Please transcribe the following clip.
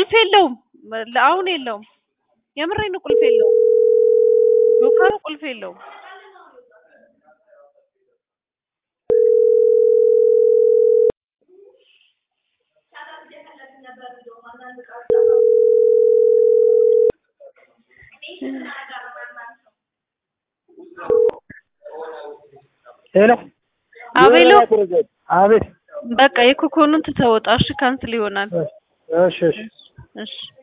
ቁልፍ የለውም። አሁን የለውም። የምሬን ነው፣ ቁልፍ የለውም። ጆከሩ ቁልፍ የለውም። ሄሎ አቤሎ አቤት። በቃ የኮኮኑን ትተወጣ። እሺ ካንስል ይሆናል። እሺ እሺ እሺ